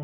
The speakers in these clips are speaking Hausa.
الرجيم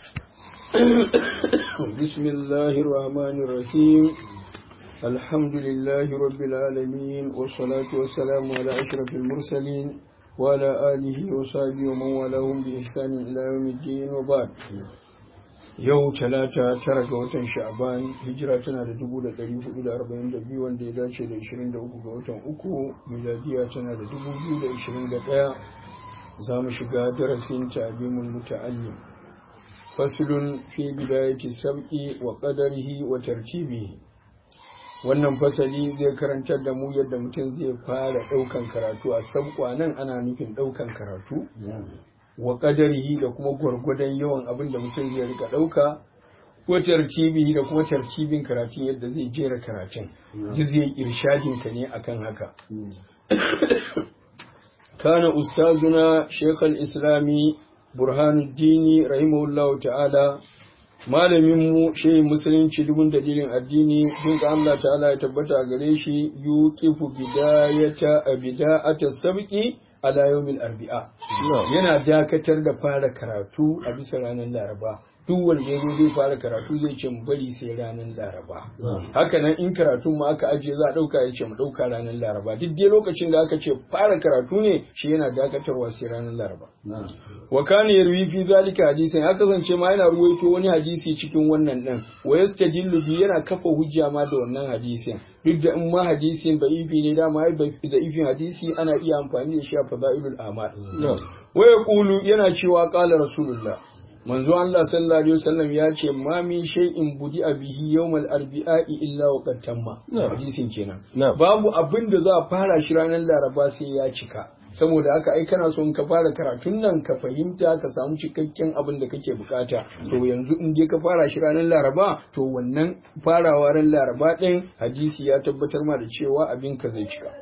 بسم الله الرحمن الرحيم الحمد لله رب العالمين والصلاة والسلام على أشرف المرسلين وعلى آله وصحبه ومن والاهم بإحسان إلى يوم الدين وبعد yau talata tara ga watan sha'ban hijira tana da dubu da ɗari hudu da arba'in da biyu wanda ya dace da ishirin da uku ga watan uku miladiya tana da dubu biyu da ishirin da ɗaya za mu shiga darasin ta'alimul muta'allim faslun fi bidayati sab'i wa qadarihi wa tartibihi wannan fasali zai karantar da mu yadda mutum zai fara ɗaukan karatu a sabƙwa nan ana nufin ɗaukan karatu wa ƙadarihi da kuma gwargwadon yawan abin da mutum zai rika ɗauka ko tartibihi da kuma tartibin karatun yadda zai jera karatun ji zai irshadin ka ne akan haka kana ustazuna shekul islami burhanuddini rahimahullah ta'ala malamin mu shehi musulunci dubun dalilin addini dun ka Allah ta'ala ya tabbata gare shi yuqifu bidayata bida'ata sabqi ala yawmin arbi'a yana dakatar da fara karatu a bisa ranar laraba duk wanda ya zo zai fara karatu zai ce mu bari sai ranar laraba haka nan in karatu mu aka ajiye za a dauka ya ce mu dauka ranar laraba duk dai lokacin da aka ce fara karatu ne shi yana dakatarwa sai ranar laraba wa kana yarwi fi zalika hadisin ya kasance ma yana ruwaito wani hadisi cikin wannan din wa yastadillu bi yana kafa hujja ma da wannan hadisin duk da in ma hadisin da ifi ne dama ai da ifin hadisi ana iya amfani da shi a fadailul amal wa yaqulu yana cewa qala rasulullah manzo Allah sallallahu alaihi wasallam ya ce ma min shay'in budi bihi yawmal arbi'i illa wa qad tamma hadisin kenan babu abin da za a fara shi ranar laraba sai ya cika saboda haka ai kana son ka fara karatun nan ka fahimta ka samu cikakken abin da kake bukata to yanzu in je ka fara shi ranar laraba to wannan farawa ran laraba din hadisi ya tabbatar ma da cewa abin ka zai cika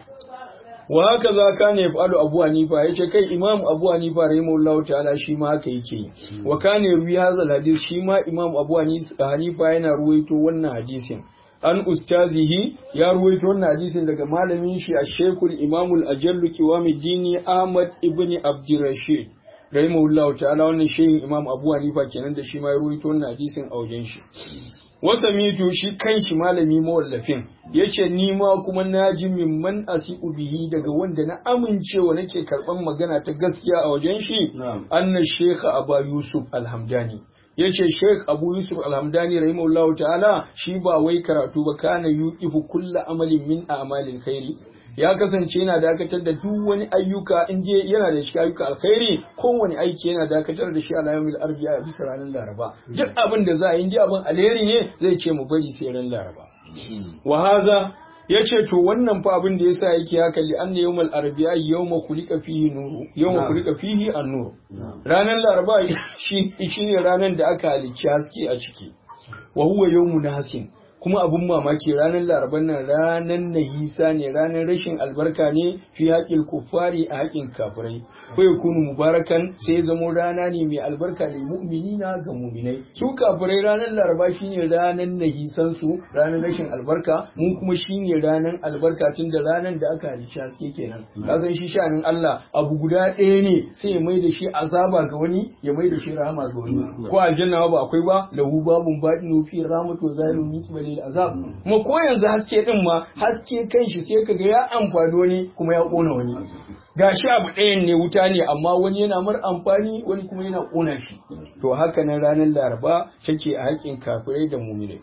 wa haka za ka ne fa'alu abu hanifa ya ce kai imam abu hanifa rahimahullahu ta'ala shi ma haka yake wa ka ne ruwi hazal hadis shi ma imam abu hanifa yana ruwaito wannan hadisin an ustazihi ya ruwaito wannan hadisin daga malamin shi a shekul imamul ajallu kiwami dini ahmad ibn abdurrashid rahimahullahu ta'ala wannan shehin imam abu hanifa kenan da shi ma ya ruwaito wannan hadisin a wajen shi wasa mitu shi kanshi malami mawallafin yace ni ma kuma naji mimman asiku bihi daga wanda na amincewa nake karban magana ta gaskiya a wajen shi anna shekha aba yusuf alhamdani yace sheikh abu yusuf alhamdani rahimahullahu ta'ala shi ba wai karatu ba kana yuqifu kullu amalin min a'malil khairi ya kasance yana dakatar da duk wani ayyuka in je yana da cikin ayyuka alkhairi kowane aiki yana dakatar da shi a layamil arbiya a bisa ranar laraba duk abin da za a yi abin alheri ne zai ce mu bari sai ran laraba wa haza ya ce to wannan fa abin da yasa yake haka li anna yawmal arbi'a yawma khuliqa fihi nuru yawma khuliqa fihi an-nur ranar laraba shi shine ranar da aka halicci haske a ciki wa huwa yawmun hasin kuma abun mamaki ranar laraban nan ranar nahisa ne ranar rashin albarka ne fi haƙin kuffari a haƙin kafirai ko ya kunu mubarakan sai ya zamo rana ne mai albarka ne mu'minina ga mu'minai su kafirai ranar laraba shine ranar nahisan su ranar rashin albarka mu kuma shine ranar albarka tun da ranar da aka halicci haske kenan ka san shi shanin Allah abu guda ɗaya ne sai ya mai da shi azaba ga wani ya mai da shi rahama ga wani ko aljanna ba akwai ba lahu babun badinu fi rahmatu zalimin min lil azab kuma ko yanzu haske din ma haske kanshi sai kaga ya amfani wani kuma ya kona wani gashi abu ɗayan ne wuta ne amma wani yana mar amfani wani kuma yana kona shi to haka nan ranar laraba take a haƙin kafirai da muminai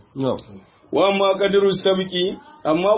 wa amma qadru sabqi amma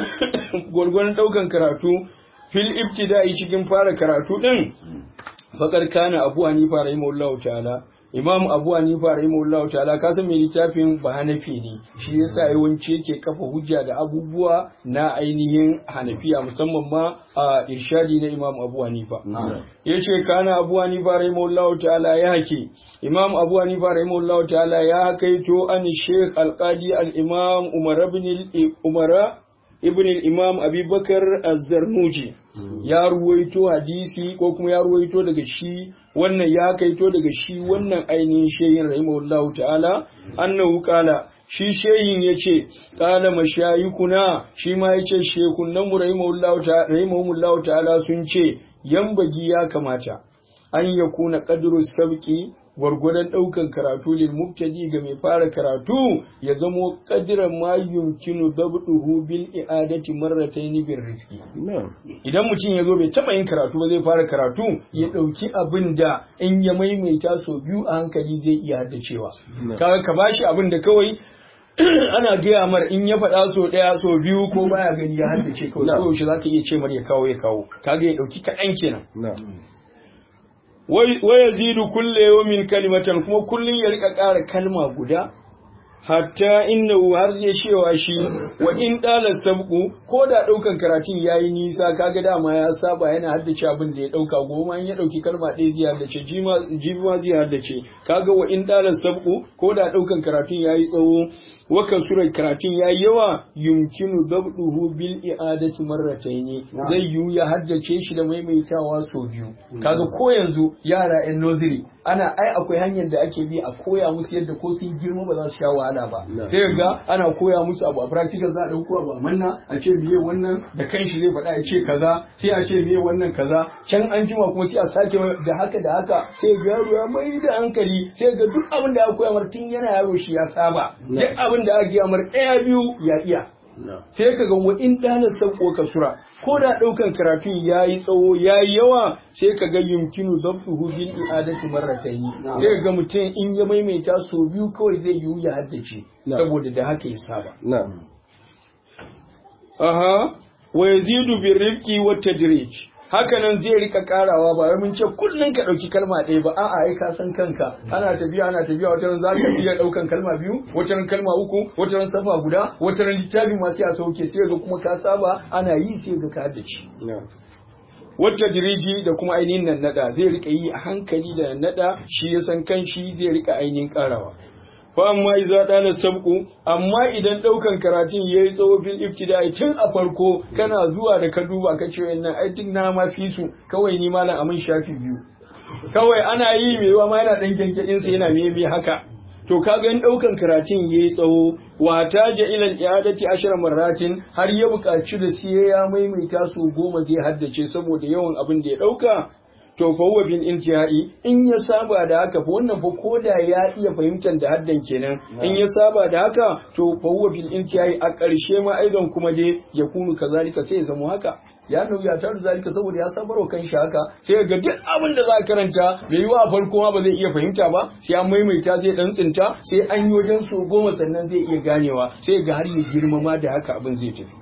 gurgurdan daukan karatu fil ibtida'i cikin fara karatu din faqad kana abu hanifa rahimahullahu ta'ala imam abu hanifa rahimahullahu ta'ala ka san mai littafin ba hanafi ne shi yasa yawanci yake kafa hujja da abubuwa na ainihin hanafiya musamman ma a irshadi na imam abu hanifa yace kana abu hanifa rahimahullahu ta'ala ya hake imam abu hanifa rahimahullahu ta'ala ya hakaito an sheikh alqadi al-imam umar ibn umara ibn al-imam abubakar az-zarnuji ya ruwaito hadisi ko kuma ya ruwaito daga shi wannan ya kaito daga shi wannan ainihin shehin rahimahullahu ta'ala annahu qala shi shehin yace qala mashayikuna shi ma yace shekunan mu rahimahullahu ta'ala rahimahullahu ta'ala sun ce yambagi ya kamata an yakuna qadru sabqi gwargwadon ɗaukan karatu lil mubtadi ga mai fara karatu ya zamo qadran ma yumkinu dabduhu bil i'adati marratayn bir rifqi idan mutum ya zo bai taba yin karatu ba zai fara karatu ya ɗauki abin da in ya maimaita so biyu a hankali zai iya haddacewa kaga ka bashi abin da kawai ana gaya mar in ya faɗa so ɗaya so biyu ko baya gani ya haddace kawai ko yaushe zaka iya ce mar ya kawo ya kawo kaga ya ɗauki kaɗan kenan wa yazidu kulle yawmin kalimatan kuma kullun ya rika ƙara kalma guda hatta innahu har zai cewa shi wa in dala sabqu ko da daukan karatun yayi nisa kaga dama ya saba yana haddace abin da ya dauka goma in ya dauki kalma ɗaya zai haddace jima jima zai haddace kaga wa in dala sabqu ko da daukan karatun yayi tsawo wakan surar karatun ya yawa yumkinu dabduhu bil i'adati marrataini zai yiwu ya haddace shi da maimaitawa sau biyu kaga ko yanzu yara yan nursery ana ai akwai hanyar da ake bi a koya musu yadda ko sun girma ba za su sha wahala ba sai ga ana koya musu abu a practical za a dauko abu a manna a ce miye wannan da kanshi zai faɗa ya ce kaza sai a ce miye wannan kaza can an jima kuma sai a sake da haka da haka sai ga yaro ya mai da hankali sai ga duk abin da aka koya mar tun yana yaro shi ya saba duk abin da aka gaya mar ɗaya biyu ya iya sai ka ga in ɗanar sauko ka sura ko da ɗaukan karatun ya yi tsawo ya yi yawa sai ka ga yumkinu zabtuhu bil i'adati marratayn sai ka ga mutum in ya maimaita so biyu kawai zai yiwu ya haddace saboda da haka ya saba aha wa yazidu bir rifqi wat tadrij hakanan zai rika karawa ba wai mun ce kullun ka dauki kalma ɗaya ba a'a ai ka san kanka ana tafiya ana tafiya wata ran zaka iya daukan kalma biyu wata ran kalma uku wata ran safa guda wata ran littafi ma sai a sauke sai ga kuma ka saba ana yi sai ga ka haddace wata jiriji da kuma ainihin nan nada zai rika yi a hankali da nada shi ya san kan shi zai rika ainihin karawa fa amma iza dana sabku amma idan daukan karatun yayi tsawo fil ibtida'i tun a farko kana zuwa da ka duba ka ce wannan ai duk na ma fi su kawai ni malam amin shafi biyu kawai ana yi mai wa ma yana dan genkedin sa yana meme haka to kaga in daukan karatun yayi tsawo wa taja ila al-i'adati ashara marratin har ya buƙaci da sai ya maimaita su goma zai haddace saboda yawan abin da ya dauka to fa huwa bil intihai in ya saba da haka fa wannan fa koda ya iya fahimtar da haddan kenan in ya saba da haka to fa huwa bil intihai a ƙarshe ma aidan kuma dai ya kunu kazalika sai ya zama haka ya nauya ta da zalika saboda ya sabar wa kanshi haka sai ga duk abin da za karanta bai yi wa a farko ma ba zai iya fahimta ba sai an maimaita zai dan tsinta sai an yi wajen so goma sannan zai iya ganewa sai ga har ya girmama da haka abin zai tafi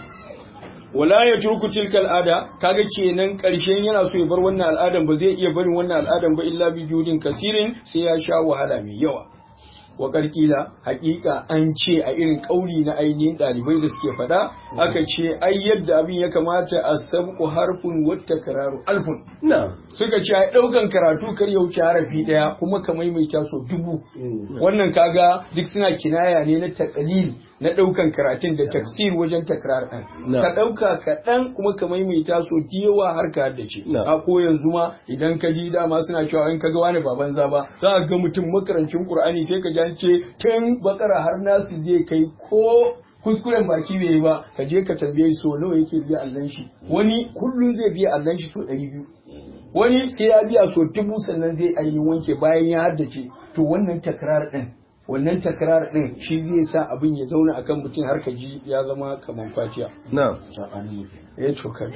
wala ya turku tilka al'ada kaga kenan karshen yana so ya bar wannan al'adan ba zai iya barin wannan al'adan ba illa bi judin kasirin sai ya sha wahala mai yawa wa karkila hakika an ce a irin kauli na ainihin dalibai da suke faɗa aka ce ai yadda abin ya kamata a sabku harfun wata kararu alfun suka ce ai ɗaukan karatu kar ya wuce harafi ɗaya kuma ka maimaita so dubu wannan kaga duk suna kinaya ne na takalil na ɗaukan karatun da taksir wajen takrar ɗin ka ɗauka kaɗan kuma ka maimaita so yawa har ka haddace a ko yanzu ma idan ka ji dama suna cewa in ka ga wani ba banza ba za ka ga mutum makarancin qur'ani sai ka ji an ce tun bakara har nasu zai kai ko kuskuren baki bai yi ba ka je ka tambaye so nawa yake biya allon shi wani kullum zai biya allon shi so ɗari biyu wani sai ya biya so dubu sannan zai ainihin wanke bayan ya haddace to wannan takrar ɗin wannan takrar din shi zai sa abin ya zauna akan mutum har ka ji ya zama kaman fatiya na eh to ka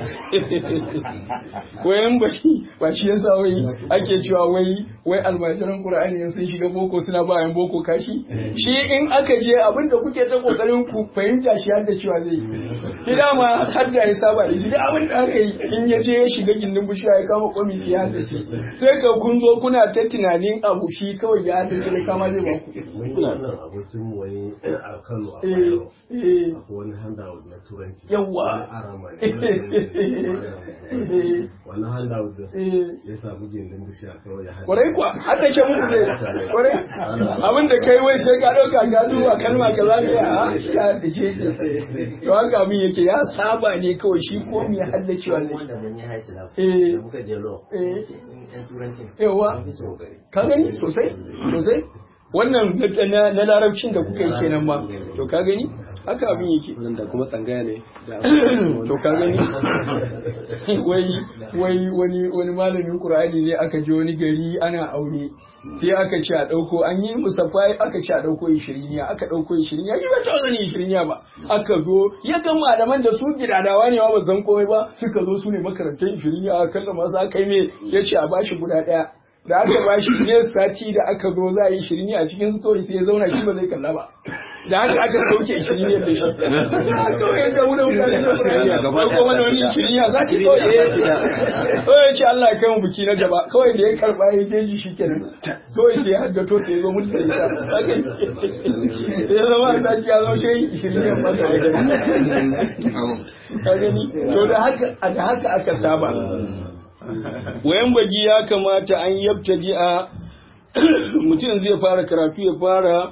wayan ba ba shi yasa wai ake cewa wai wai almajiran qur'ani sun shiga boko suna ba yan boko kashi shi in aka je abin da kuke ta kokarin ku fahimta shi har da cewa zai yi dama har da ya saba da shi da abin da aka yi in ya je ya shiga gindin bishiya ya kama kwami sai ya ce sai ka kun zo kuna ta tunanin abu shi kawai ya haddace da kama zai ba ku wannan abokin mu wani a Kano a Eh, Bayero eh. akwai wani handout na turanci Yawwa. wani arama ne wani handout din Eh. ya samu gindin bishiya kawai ya hada kwarai kuwa har da shan muku zai kwarai abin da kai wai sai ka ɗauka ka duba kalma ka za ka yi a ka da ce to haka abin yake ya saba ne kawai shi ko me haddacewa ne wanda mun yi haisu da Eh. da muka je lo Eh. yan turancin yawa mun fi su kokari ka gani sosai sosai wannan na- na na larabcin da kuka yi kenan ma to ka gani haka abin yake wanda kuma tsangaya ne da to ka gani wai wai wani wani malamin qur'ani ne aka je wani gari ana aure sai aka ce a dauko an yi musaffa aka ce a dauko 20 aka dauko 20 ya ba ta zani 20 ba aka zo ya ga malaman da su gidadawa ne ba zan komai ba suka zo su ne makarantar 20 aka kalla masu aka yi me yace a bashi guda daya da aka bashi ne sati da aka zo za a yi 20 a cikin story sai ya zauna shi ba zai kalla ba da haka aka sauke shirya da shi kawai ya gamu da mutane da shirya gaba ko wani wani shirya za ki kawai ya kawai ya ce Allah ya kai mu biki na gaba kawai da ya karba ya je ji shikenan kawai sai ya haddato ta zo mutu sai ta ya zama a sati ya zo shi shirya ba ka gani to da haka da haka aka saba wayan baji ya kamata an yabtadi a mutum zai fara karatu ya fara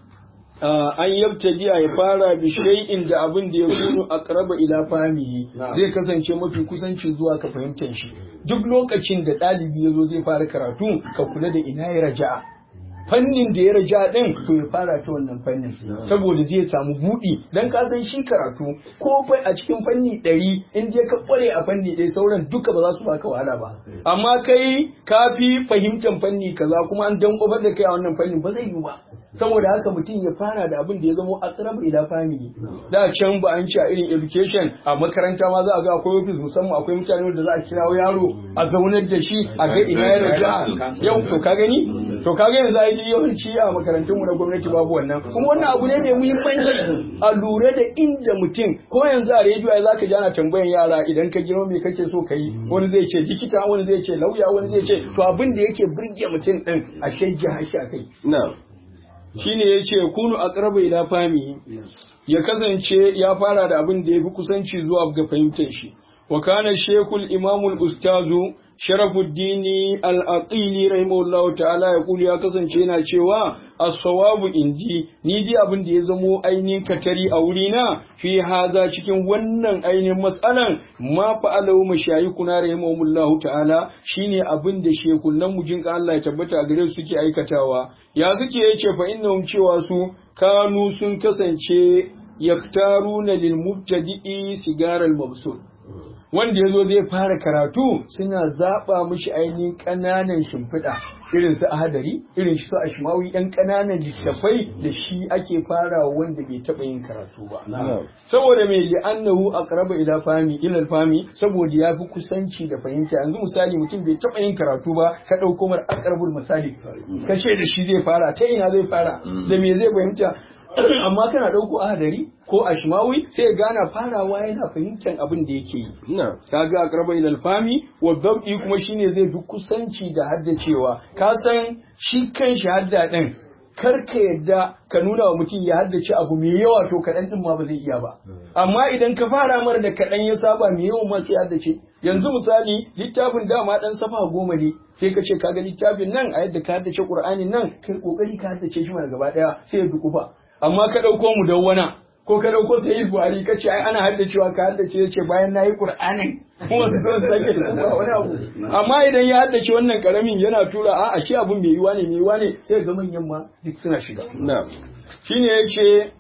an yabtadi ya fara bi shay'in da abin da ya kunu aqraba ila fahmihi zai kasance mafi kusanci zuwa ka fahimtar shi duk lokacin da ɗalibi ya zo zai fara karatu ka kula da ina ya raja'a fannin da ya raja din to ya fara ta wannan fannin saboda zai samu buɗi dan ka san shi karatu ko fa a cikin fanni ɗari in je ka kware a fanni ɗaya sauran duka ba za su baka wahala ba amma kai ka fi fahimtar fanni kaza kuma an dan kofar da kai a wannan fannin ba zai yi ba saboda haka mutum ya fara da abin da ya zama aqrab ila fami da can ba an ci a irin education a makaranta ma za a ga akwai office musamman akwai mutane da za a kirawo yaro a zaunar da shi a ga ina ya raja yau to ka gani to ka ga yanzu ai yawanci a makarantun mu na gwamnati babu wannan kuma wannan abu ne mai muhimmanci a lura da inda mutum ko yanzu a rediyo ai zaka ji ana tambayan yara idan ka girma me kake so ka yi wani zai ce likita wani zai ce lauya wani zai ce to abin da yake burge mutum din a shajja hashi a kai na'am shine ya ce kunu aqraba ila fami ya kasance ya fara da abin da ya fi kusanci zuwa ga fahimtar shi wa kana shekul imamul ustazu sharafuddini al-aqili rahimahullahu ta'ala ya kuli ya kasance yana cewa as-sawabu inji ni dai abin da ya zamo ainihin katari a wuri na fi haza cikin wannan ainihin mas'alan ma fa'alahu mashayikuna rahimahullahu ta'ala shine abin da shekunan mu jinka Allah ya tabbata a gare su suke aikatawa ya suke yace fa innahum cewa su kanu sun kasance yaktaruna lil mubtadi'i sigaral mabsul wanda ya zo zai fara karatu suna zaɓa mishi ainihin ƙananan shimfiɗa irin su ahadari irin su ashmawi ɗan ƙananan littafai da shi ake fara wanda bai taɓa yin karatu ba saboda mai li'annahu aqraba ila fami ila fami saboda ya fi kusanci da fahimta yanzu misali mutum bai taɓa yin karatu ba ka ɗauko mar aqrabul misali ka ce da shi zai fara ta ina zai fara da me zai fahimta amma kana ɗauko ahadari ko ashmawi sai ya gana farawa yana fahimtar abin da yake yi kaga aqraba ila fami wa dab'i kuma shine zai fi kusanci da haddacewa ka san shi kan shi hadda din kar ka yadda ka nuna wa mutum ya haddace abu mai yawa to kaɗan din ma ba zai iya ba amma idan ka fara mara da kaɗan ya saba mai yawan ma sai haddace yanzu misali littafin dama dan safa goma ne sai ka ce kaga littafin nan a yadda ka haddace qur'anin nan kai kokari ka haddace shi mana gaba daya sai ya dukufa amma ka ɗauko mu dawwana ko ka ɗauko sai buhari ka ce ai ana haddacewa ka haddace ya ce bayan na yi ƙur'anin kuma su son sake da kuma wani abu amma idan ya haddace wannan ƙaramin yana tura a ashe abun mai yiwa ne mai yiwa ne sai ga manyan ma duk suna shiga shine ya ce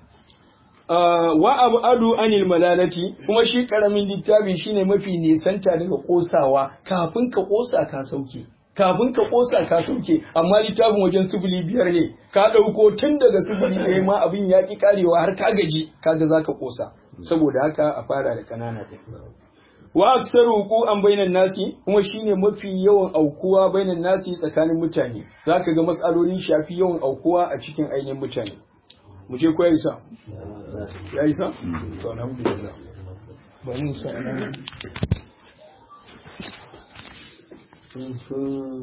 wa abu adu anil malalati kuma shi ƙaramin littafi shine mafi nisanta daga ƙosawa kafin ka ƙosa ka sauke kafin ka kosa ka sauke amma littafin wajen sifili biyar ne ka ɗauko tun daga sifili ɗaya ma abin ya ƙi karewa har ka gaji kaga za ka kosa saboda haka a fara da ƙanana ɗin wa aksaru huku an bainan nasi kuma shine mafi yawan aukuwa bainan nasi tsakanin mutane zaka ga matsalolin shafi yawan aukuwa a cikin ainihin mutane mu je ko ya isa ya isa to alhamdulillah bari mu sa